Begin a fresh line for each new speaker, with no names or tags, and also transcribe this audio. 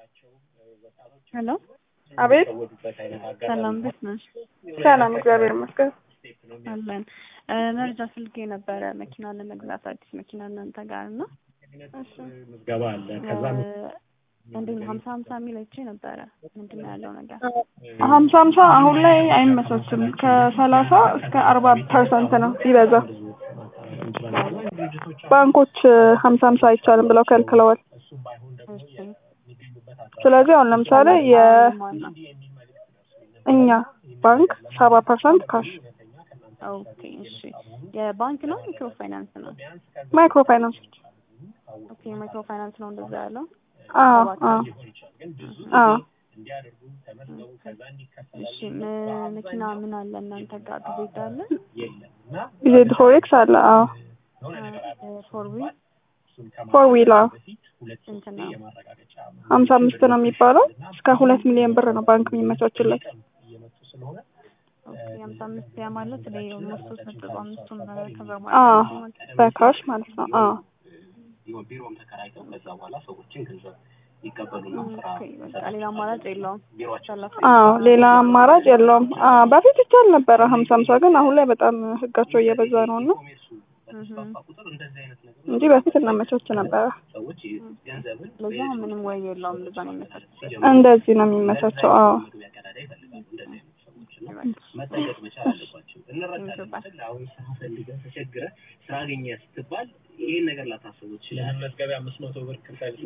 ሄሎ
አቤት
ሰላም እንዴት ነሽ?
ሰላም፣ እግዚአብሔር ይመስገን።
አለን መረጃ ስልክ የነበረ መኪና ለመግዛት አዲስ መኪና እናንተ ጋር እና
ምዝገባ አለ። ከዛ
እንዴት ነው ሀምሳ ሀምሳ የሚል አይቼ ነበረ። ምንድን ነው ያለው ነገር?
ሀምሳ ሀምሳ አሁን ላይ አይመቻችም። ከሰላሳ እስከ አርባ ፐርሰንት ነው ሲበዛ። ባንኮች ሀምሳ ሀምሳ አይቻልም ብለው ከልክለዋል።
እሺ
ስለዚህ አሁን ለምሳሌ የእኛ ባንክ ሰባ ፐርሰንት ካሽ
ኦኬ እሺ የባንክ ነው ማይክሮ ፋይናንስ ነው?
ማይክሮ ፋይናንስ
ኦኬ ማይክሮ ፋይናንስ ነው እንደዛ ያለው።
አዎ አዎ አዎ
እሺ ም- መኪና ምን አለ እናንተ ጋር ጊዜ አለ?
ዜድ ፎሬክስ አለ። አዎ
ፎር ዊል
ፎር ዊል አዎ
ስንት ነው?
ሀምሳ አምስት ነው የሚባለው እስከ ሁለት ሚሊዮን ብር ነው ባንክ የሚመቻችለት።
ኦኬ ሀምሳ አምስት ያ ማለት ላይ ኦልሞስት ሶስት ነጥብ አምስቱን ከዛ
አዎ
ማለት ነው።
በካሽ ማለት ነው። አዎ
ቢሮም ተከራይተው ከዛ በኋላ ሰዎችን ገንዘብ ይቀበሉና ስራ
ኦኬ በቃ ሌላ አማራጭ የለውም። ሰላሳ
አዎ ሌላ አማራጭ የለውም። አዎ በፊት ይቻል ነበረ ሀምሳ ሀምሳ ግን አሁን ላይ በጣም ህጋቸው እየበዛ ነው እና
ቁጥር እንደዚህ አይነት ነገር
እንጂ በፊት እናመቻች ነበረ።
ሰዎች ገንዘብን
ለዛ ምንም ወይ የለውም። እንደዛ ነው የሚመስለው።
እንደዚህ ነው የሚመቻቸው። አዎ
መግቢያ ቀዳዳ ይፈልጋሉ እንደዚህ አይነት ሰዎች እና መጠየቅ መቻል አለባቸው። እንረዳለን። አሁን ስራ ፈልገህ ተቸግረህ ስራ አገኘህ ስትባል ይሄን ነገር ላታስቡ ትችላለህ። መዝገቢያ አምስት መቶ ብር ክፈል